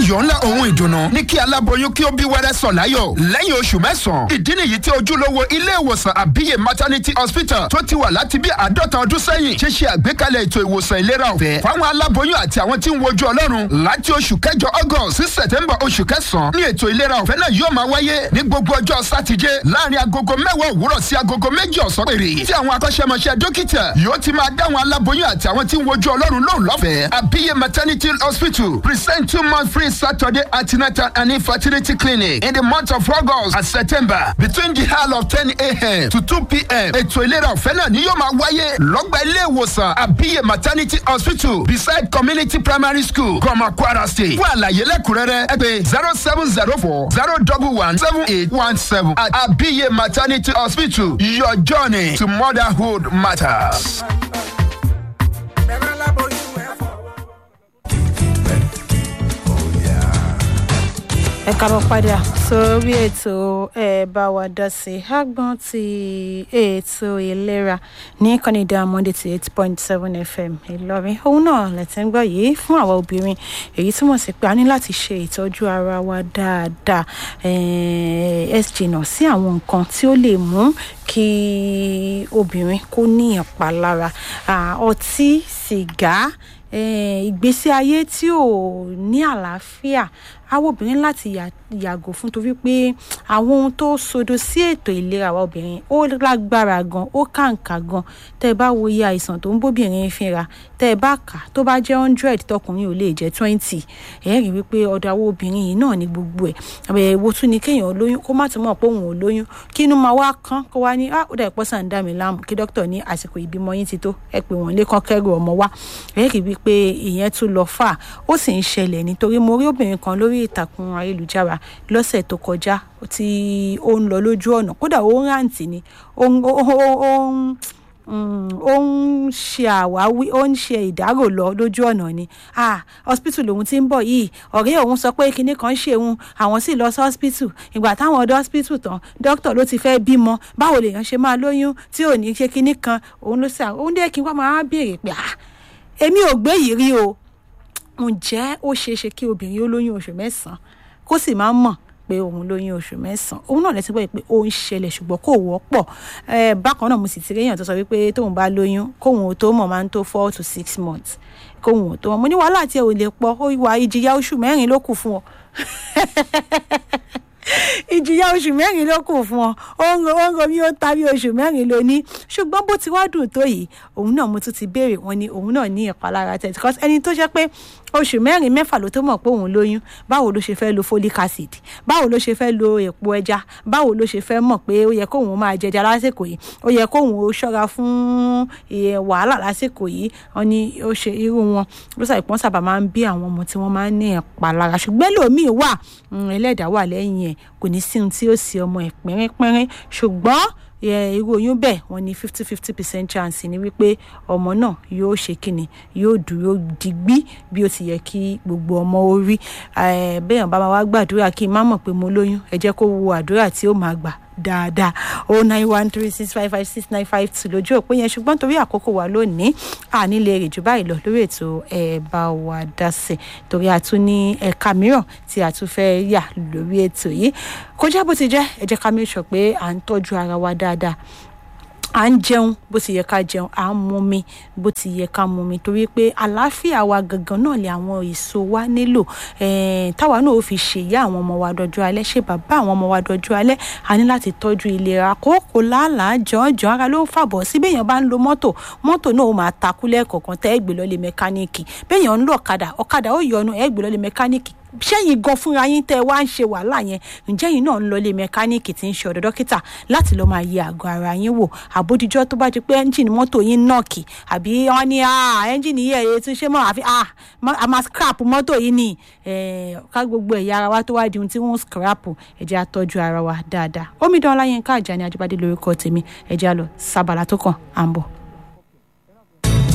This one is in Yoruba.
ayọ̀ ńlá ohun ìdùnnú ní kí aláboyún kí ó bí wẹ́rẹ́ sọ̀ láyọ̀ lẹ́yìn oṣù mẹ́sàn-án ìdí nìyí tí ojúlówó ilé ìwòsàn àbíyè maternity hospital tó ti wà láti bí àádọ́ta ọdún sẹ́yìn ṣe ṣe àgbékalẹ̀ ètò ìwòsàn ìlera ọ̀fẹ́ fáwọn aláboyún àti àwọn tí ń wojú ọlọ́run láti oṣù kẹjọ august sí september oṣù kẹsàn-án ní ètò ìlera ọ̀fẹ́ náà yóò máa wáyé ní gbogbo ọjọ́ sátidé láàrin agogo mẹ́wàá òwúrọ̀ sí agogo méjì ọ̀sán péré tí àwọn akọ́ṣẹ́mọṣẹ́ dókítà yóò ti máa dáwọn aláboyún àti àwọn tí ń wojú ọlọ́run lóhùn lọ́fẹ̀ẹ́ àbíyè maternity hospital present two month free saturday antenatal and infertility clinic in the month of august and september between the hour of ten a.m. to two p.m. ètò ìlera ọ̀fẹ́ náà ni yóò máa wáyé lọ́gbà ilé ìwòsàn àbíyè maternity hospital beside community primary school gọmọ kwara state fún àlàyé lẹ́kùnrẹ́rẹ́ ẹ pé zero seven zero four zero double one seven eight one seven at àbíyè maternity hospital your journey to motherhood matters. ẹ kábọ̀ padà sórí ètò ẹ bá wa dá sí àgbọn ti ètò ìlera ní kọ́nìdá monday ti eight point seven fm ìlọrin òun náà lẹ́tẹ̀ ń gbọ́ yìí fún àwa obìnrin èyí túmọ̀ sí pé a ní láti ṣe ìtọ́jú ara wa dáadáa ẹ jìnnà sí àwọn nǹkan tí ó lè mú kí obìnrin kó ní ìpalára ọtí sìgá ìgbésí ayé tí ò ní àlàáfíà àwọn obìnrin láti yàgò fún torí pé àwọn ohun tó sodo sí ètò ìlera àwọn obìnrin ó lágbára gan ó kàǹkà gan tẹ́ ẹ bá wo iye àìsàn tó ń bóbìnrin fínra tẹ́ ẹ bá kà tó bá jẹ́ hundred tọkùnrin ò lè jẹ́ twenty ẹ rí wípé ọ̀dọ̀ àwọn obìnrin yìí náà ní gbogbo ẹ̀ ẹ̀wò tún ni kéèyàn lóyún kó má tún mọ̀ pé òun ò lóyún kí inú máa wá kán kó wá ní ó dà ìpọ́sà ń dá mi láàmú kí dókítà ní àsìkò ìbímọ yín ti tó ẹ pé wọ́n lé kán kẹ́rù ọmọ wá ẹ rí wípé ìyẹn tún lọ fà ó sì ń ṣẹlẹ̀ nítorí mo rí obìnrin kan lórí ìtàkùn ayélujára lọ́sẹ̀ tó kọjá tí ó ń lọ lójú ọ̀nà kódà ó ń ráǹtì ni ó ń ó ń ṣe àwáwí ó ń ṣe ìdárò lọ lójú ọ̀nà ni ah hospital lòun ti ń bọ̀ yìí ọ̀rẹ́ òun sọ pé kinní kan ṣe òun àwọn sì lọ sí hospital ìgbà táwọn ọdọ hospital tán dókítà ló ti fẹ́ bímọ báwo lèèyàn ṣe máa lóyún tí ò ní ṣe kinní kan òun ló ṣe òun dé kí wọ́n máa béèrè pé ah èmi ò gbé yìí rí o ǹjẹ́ ó ṣeé ṣe kí obìnrin ó lóyún oṣù mẹ́sàn-án kó sì máa mọ̀ pé òun lóyún oṣù mẹ́sàn-án òun náà lẹ́sìn pé ó ń ṣẹlẹ̀ ṣùgbọ́n kò wọ́pọ̀ bákan náà mo sì ti rí èèyàn tó sọ wípé tóun bá lóyún kóun ò tó mọ̀ máa ń tó four to six months kóun ò tó mọ̀ mo ní wàhálà tí ẹ ò lè pọ̀ ó wà ìjìyà oṣù mẹ́rin ló kù fún ọ ìjìyà oṣù mẹ́rin ló kù fún ọ ó ń ro ó ń ro bí ó ta bí oṣù mẹ́rin ló ní ṣùgbọ́n bó ti wá dùn tó yìí òun náà mo tún ti béèrè wọn ni òun náà ní ìpalára tẹ̀ because ẹni tó jẹ́ pé oṣù mẹ́rin mẹ́fà ló tó mọ̀ pé òun lóyún báwo ló ṣe fẹ́ lo folic acid báwo ló ṣe fẹ́ lo èpo ẹja báwo ló ṣe fẹ́ mọ̀ pé ó yẹ kóun máa jẹja lásìkò yìí ó yẹ kóun ó ṣọ́ra fún wàhálà lásìkò yìí wọn ni ó ṣe irú wọn ló sàìpọ́n sábà máa ń bí àwọn ọmọ tí wọ́n máa ń ní ìpalára ṣùgbọ́n lòmíì wà ẹlẹ́dàá wà lẹ́yìn ẹ̀ kò ní sí ohun tí ó sì ọmọ ẹ̀ pínrínpínrín ṣùgbọ́n irú oyún bẹ́ẹ̀ wọ́n ní fifty fifty percent chance ni wípé ọmọ náà yóò ṣe kíni yóò dúró digbí bí ó ti yẹ kí gbogbo ọmọ ó rí bẹ́ẹ̀ bá wá gbàdúrà kí n má mọ̀ pé mo lóyún ẹ jẹ́ kó wo àdúrà tí ó máa gbà dáadáa o nine one three six five five six nine five two lójú òpó yẹn ṣùgbọ́n torí àkókò wa lónìí àní lè rè jù báyìí lọ lórí ètò ẹ bá wa dá sí torí a tún ní ẹ̀ka mìíràn tí a tún fẹ́ yà lórí ètò yìí kọjá bó ti jẹ́ ẹ jẹ́ ká make sure pé à ń tọ́jú ara wa dáadáa à ń jẹun bó ti yẹ ká jẹun à ń mumi bó ti yẹ ká mumi torí pé àlàáfíà wa gangan náà lè àwọn èso wa nílò táwa náà ó fi ṣèyá àwọn ọmọ wa dọjú alẹ́ ṣe bàbá àwọn ọmọ wa dọjú alẹ́ a ní láti tọ́jú ìlera kókò làálàá jọ̀ọ́jọ̀ọ́ ara ló ń fàbọ̀ sí béèyàn bá ń lo mọ́tò mọ́tò náà ó máa takú lẹ́ẹ̀kọ̀ọ̀kan tẹ́ ẹ gbé lọ́lé mẹkáníìkì béèyàn ń lo ọ̀kadà ọ̀kadà ó yọnu ẹ gbé lọ́lé mẹkáníìkì ṣẹ́yìn gan fúnra yín tẹ́ ẹ wá ń ṣe wàhálà yẹn ǹjẹ́ yìí náà ń lọ ilé mẹkáníìkì tí ń ṣe ọ̀dọ̀ dókítà láti lọ́ọ́ máa yẹ àgọ́ ara yín wò àbódijọ́ tó bá di pé ẹ́ńjìnì mọ́tò yín nọ́ọ̀kì àbí wọ́n ní ẹ́ńjìnì yẹ̀ ẹ́ tún ṣe mọ́ àfi a máa scrap mọ́tò yìí ni ká gbogbo ẹ̀yà ara wa tó wá di ohun tí wọ́n scrap ẹ̀jẹ̀ àtọ́jú ara wa dáadáa omidan ọláyínká àjàní ajíbádé lórúkọ tèmi ẹ̀jẹ̀ àlọ́ sábàlá tó kàn à ń bọ̀.